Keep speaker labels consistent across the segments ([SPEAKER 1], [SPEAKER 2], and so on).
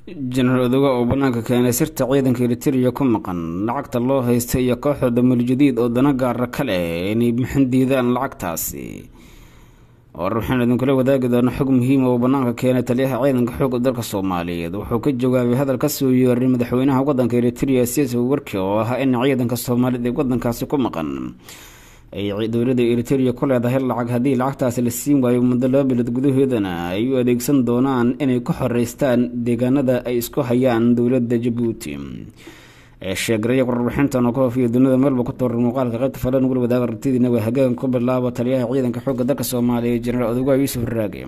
[SPEAKER 1] jenaraal odoga oo bannaanka keenay sirta ciidanka eritereya ku maqan lacagta loo haysta iyo kooxda damal jadiid oo dana gaara ka leh inay bixin diidaan lacagtaasi war waxaan idinkula wadaagi doona xog muhiima oo bannaanka keenay taliyaha ciidanka xoogga dalka soomaaliyeed wuxuu ka jawaabay hadal ka soo yeeray madaxweynaha waddanka eritereya siyaasa warki oo ahaa in ciidanka soomaaliyeed ee waddankaasi ku maqan ay dowladda eritereya ku leedahay lacag haddii lacagtaasi la siin waayo muddo laba bilood gudahoodana ay u adeegsan doonaan inay ku xoreystaan deegaanada ay isku hayaan dowladda jabuuti ee sheegaraya warbixintan oo ka hoofiya dunida meelba ku tooran muuqaalka qaybta falan gul wadaaga aragtidiina waa hagaagan ku bilaabo taliyaha ciidanka xoogga dalka soomaaliya jenaraal odogaa yuusuf raage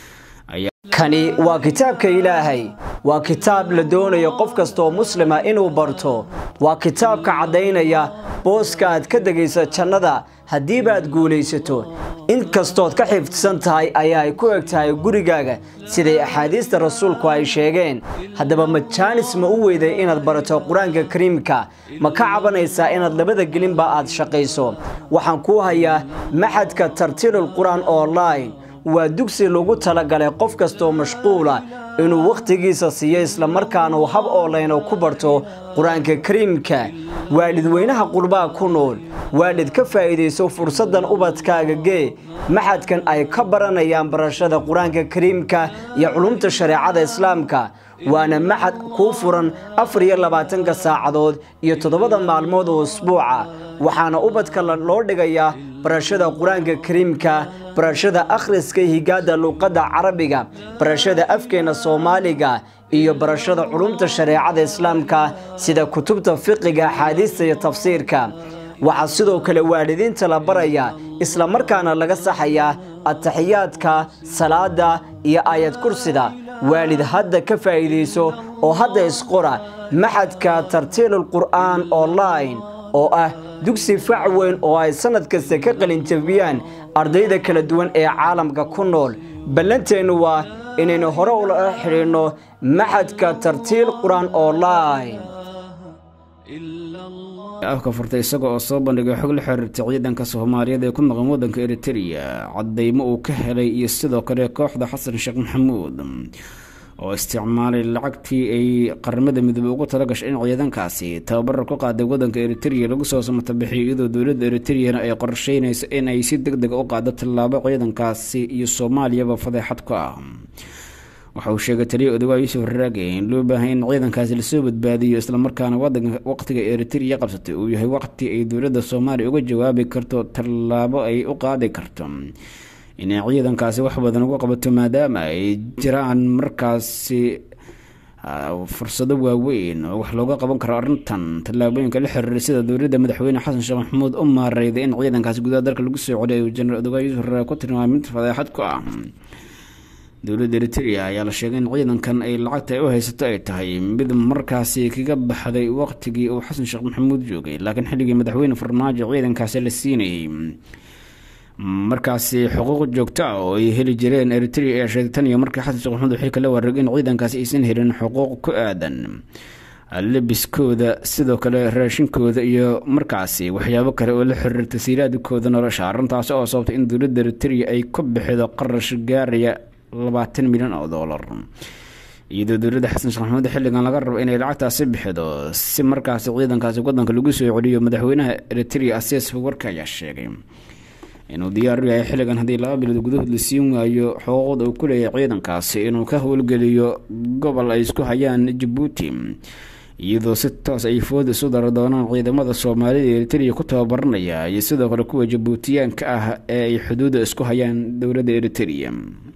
[SPEAKER 2] kani waa kitaabka ilaahay waa kitaab la doonayo qof kastaoo muslima inuu barto waa kitaabka caddaynaya booska aad ka degayso jannada haddiibaad guulaysato in kastood ka xifdsan tahay ayaa ay ku eg tahay gurigaaga siday axaadiista rasuulku ay sheegeen haddaba majaanis ma u weyday inaad barato qur-aanka kariimka ma ka cabanaysaa inaad labada gelinba aad shaqayso waxaan kuu hayaa maxadka tartiilul qur-aan online waa dugsi lagu talagalay qof kastoo mashquula inuu wakhtigiisa siiyo islamarkaana uu hab oolayno ku barto qur-aanka kariimka waalidweynaha qurbaha ku nool waalid ka faa'iidayso fursaddan ubadkaaga gee maxadkan ay ka baranayaan barashada qur-aanka kariimka iyo culumta shareecada islaamka waana maxad kuu furan afar iyo labaatanka saacadood iyo toddobada maalmood oo usbuuca waxaana ubadka loo dhigayaa barashada qur-aanka kariimka barashada akhriska higaada luuqadda carabiga barashada afkeena soomaaliga iyo barashada culumta shareecada islaamka sida kutubta fiqiga axaadiista iyo tafsiirka waxaa sidoo kale waalidiinta la baraya islamarkaana laga saxayaa ataxiyaadka salaada iyo aayad kursida waalid hadda ka faa'iidayso oo hadda isqora maxadka tartiilul qur'aan online oo ah dugsi fac weyn oo ay sannad kasta ka qalinjabiyaan ardayda kala duwan ee caalamka ku nool ballanteennu waa inaynu hore ula xidhiidhno maxadka tartiil qur-aan online
[SPEAKER 1] afka furtay isaga oo soo bandhigay xog la xiriirtay ciidanka soomaaliyeed ee ku maqan waddanka eritereya caddaymo uu ka helay iyo sidoo kale kooxda xasan sheekh maxamuud oo isticmaalay lacagtii ay qaramada midoobe ugu tala gashay in ciidankaasi tababarar ku qaaday waddanka eritereya lagu soo samatabixiyo iyadoo dowladda eritreyana ay qorsheynayso in ay si deg deg u qaado tallaabo ciidankaasi iyo soomaaliyaba fadeexad ku ah waxa uu sheegay taliya odogaa yuusuf raage in loo baahay in ciidankaasi lasoo badbaadiyo islamarkaana wadanka waqtiga eritereya qabsatay uu yahay waqti ay dowladda soomaaliya uga jawaabi karto tallaabo ay u qaadi karto inay ciidankaasi wax badan uga qabato maadaama ay jiraan markaasi fursado waaweyn oo wax looga qaban karo arrintan tallaabooyinka la xiriiray sida dowladda madaxweyne xasan sheekh maxamuud u maareyday in ciidankaasi gudaha dalka lagu soo celiy uu jenaraal odogaa yuusuf raage ku tilmaamay mid fadeexad ku ah dowladda eritereya ayaa la sheegay in ciidankan ay lacagta ay u haysato ay tahay mid markaasi kaga baxday waqtigii uu xasan sheekh maxamuud joogay laakiin xilligii madaxweyne farmaajo ciidankaasi la siinayay markaasi xuquuq joogto ah oo ay heli jireen eritereya ee sheegay tan iyo markii xasan sheekh maxamuud wixii kala wareegay in ciidankaasi aysan helin xuquuq ku aadan lebiskooda sidoo kale raashinkooda iyo markaasi waxyaabo kale oo la xiriir tasiiraadkooda nolosha arrintaasi oo sababtay in dowladda eritereya ay ku bixido qarash gaaraya labaatan milyan oo doolar iyadoo dowladda xasan sheekh maxamuud xilligan laga rabo inay lacagtaasi bixido si markaasi ciidankaasi wadanka lagu soo celiyo madaxweynaha eritereya asias warka ayaa sheegay inuu diyaar u yahay xilligan haddii laba bilood gudahood la siin waayo xuquuqda uu ku leeyahay ciidankaasi inuu ka howlgeliyo gobol ay isku hayaan jabuuti iyadoo si toos ay food isu dara doonaan ciidamada soomaalida eritereya ku tababaranaya iyo sidoo kale kuwa jabuutiyaanka ah ee ay xuduudda isku hayaan dowladda eritereya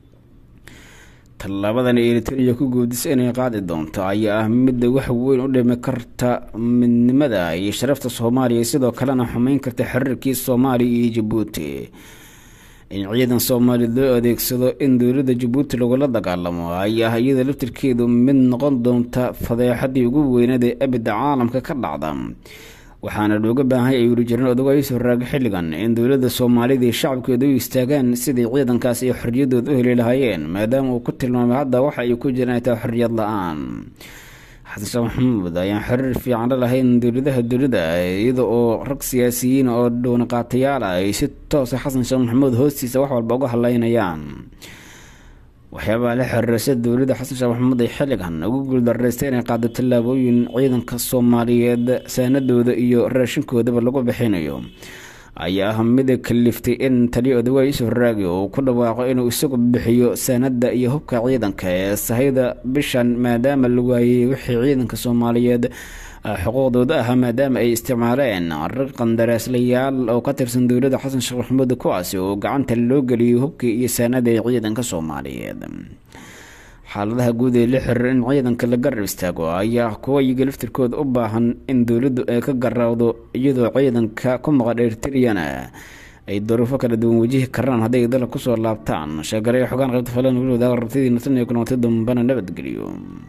[SPEAKER 1] tallaabadan eritereya ku guudisa inay qaadi doonto ayaa ah midda wax weyn u dhimi karta midnimada iyo sharafta soomaaliya sidoo kalena xumeyn karta xiriirkii soomaaliya iyo jabuuti in ciidan soomaaliya loo adeegsado in dowladda jabuuti lagula dagaalamo ayaa iyada laftirkeedu mid noqon doonta fadeexadii ugu weyneed ee abida caalamka ka dhacda waxaana looga baahay ay weli jireen odogaa yuusuf raage xilligan in dowladda soomaalida iyo shacabkeeda u istaagaan sidai ciidankaas ay xorriyadooda u heli lahaayeen maadaama uu ku tilmaamay hadda waxa ay ku jiraan ay tahay xorriyad la-aan xasan sheekh maxamuud ayaan xiriir fiican la lahayn dowladaha dunida iyada oo rag siyaasiyiin oo dhowniqaatayaal ah ay si toosa xasan sheekh maxamuud hoostiisa wax walba uga hadleynayaan waxyaabaha la xiriira sida dowladda xasan sheekh maxamuud ay xilligan ugu guuldareystay inay qaado tallaabooyin ciidanka soomaaliyeed saanadooda iyo raashinkoodaba lagu bixinayo ayaa ah mid kaliftay in taliya odawaay yuusuf raagi uu ku dhawaaqo inuu isagu bixiyo saanada iyo hubka ciidanka ee sahayda bishan maadaama la waayey wixii ciidanka soomaaliyeed xuquuqdooda ahaa maadaama ay isticmaaleen rag qandaraaslayaal oo ka tirsan dowladda xasan sheekh maxamuud kuwaasi oo gacanta loo geliyay hubkii iyo saanada ee ciidanka soomaaliyeed xaaladaha guud ee la xiriir in ciidanka la garab istaago ayaa kuwa iyaga laftirkooda u baahan in dowladdu ay ka garaawdo iyadoo ciidanka ku maqan eritriyana ay duruufo kala duwan wajihi karaan hadday dalka kusoo laabtaan sheegalay xogaan qaybta falan weli wadaag rabtidii natan iyo kunootay dambana nabadgeliyo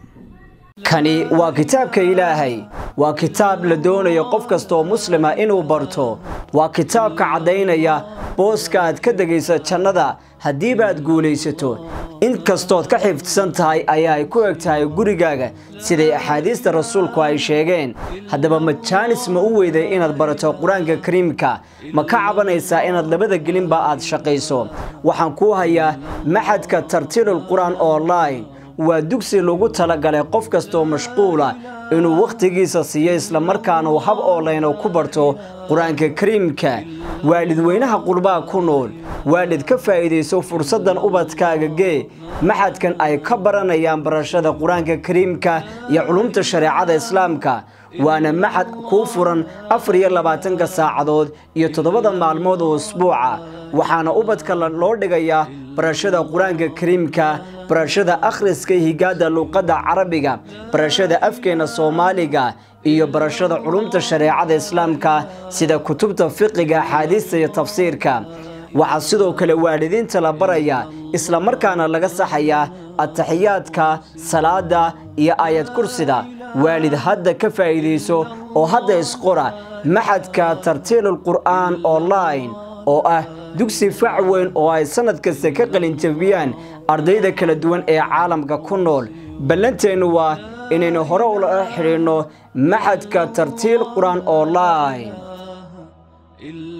[SPEAKER 2] kani waa kitaabka ilaahay waa kitaab la doonayo qof kastaoo muslima inuu barto waa kitaabka caddaynaya booska aad ka degaysa jannada haddiibaad guulaysato inkastood ka xifdsan tahay ayaa ay ku eg tahay gurigaaga siday axaadiista rasuulku ay sheegeen haddaba ma jaanis ma u weyday inaad barato qur-aanka kariimka ma ka cabanaysaa inaad labada gelinba aad shaqayso waxaan kuu hayaa maxadka tartiilul qur-aan online waa dugsi lagu talagalay qof kastaoo mashquula inuu wakhtigiisa siiyo islamarkaana uu hab oolayno ku barto qur-aanka kariimka waalidweynaha qurbaha ku nool waalid ka faa'iidayso fursaddan ubadkaaga gee maxadkan ay ka baranayaan barashada qur-aanka kariimka iyo culumta shareecada islaamka waana maxad kuu furan afar iyo labaatanka saacadood iyo toddobada maalmood oo usbuuca waxaana ubadka loo dhigayaa barashada qur-aanka kariimka barashada akhriska higaada luuqadda carabiga barashada afkeena soomaaliga iyo barashada culumta shareecada islaamka sida kutubta fiqiga axaadiista iyo tafsiirka waxaa sidoo kale waalidiinta la baraya islamarkaana laga saxayaa ataxiyaadka salaada iyo aayad kursida waalid hadda ka faa'iidayso oo hadda isqora maxadka tartiilul qur'aan online oo ah dugsi fac weyn oo ay sannad kasta ka qalinjabiyaan ardayda kala duwan ee caalamka ku nool ballanteennu waa inaynu hore ula xidhiidhno maxadka tartiil qur-aan online